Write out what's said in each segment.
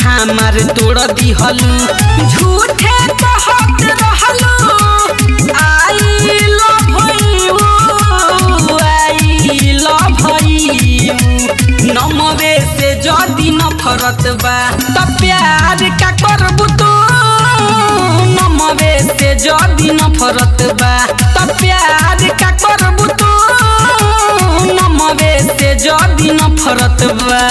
हमार तोड़ दिहलू झूठे कहत रहलू I love you I love you नमवे से जदी नफरत बा त प्यार का करबू तू नमवे से जदी नफरत बा त प्यार का करबू तू नमवे से जदी नफरत बा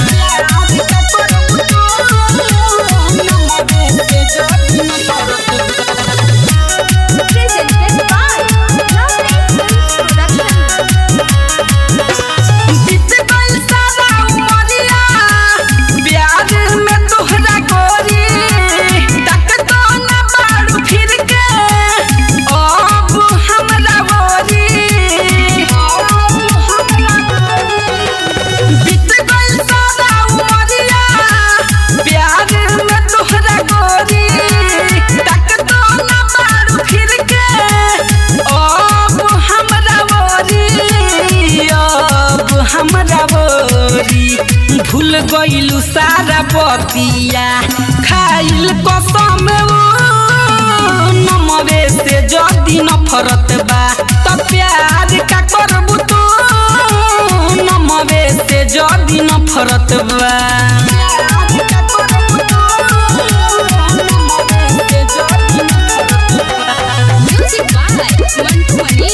Presented by Lovely Films Production. बीत गइल सारा उमरिया, प्यार में तोहरा गोरी, तकतो न बारू फिर के, अब हमरा ओरी। बीत गइल सारा उमरिया, प्यार में तोहरा गोरी, तकतो न बारू फिर के, अब हमरा ओरी, अब हमरा बोरी भूल गइलू सारा बतिया खाइल कसम ऊ नमवे से जदी नफरत बा त प्यार का करबू तू नमवे से जदी नफरत बा Music by Mantu Mani.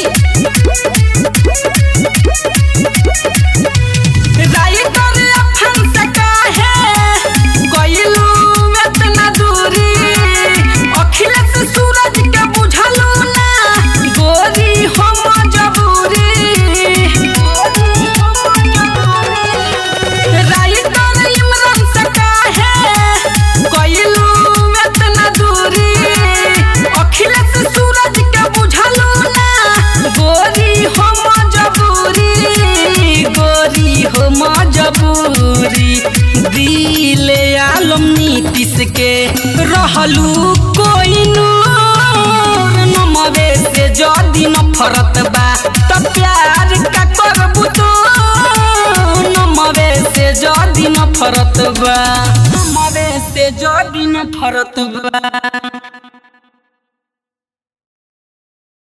Writer अफन से काहे गइलू एतना दूरी अखिलेश सूरज के बुझलू ना गोरी हम जबूरी राइटर इमरान से काहे गइलू एतना दूरी अखिलेश सूरज के बुझलू ना गोरी हम जबूरी गोरी हो मजबूरी दिल आलम नीतीश के रहलू कोई नूर नमवे से जदी नफरत बा त प्यार का करबू तू नमवे से जदी नफरत बा नमवे से जदी नफरत बा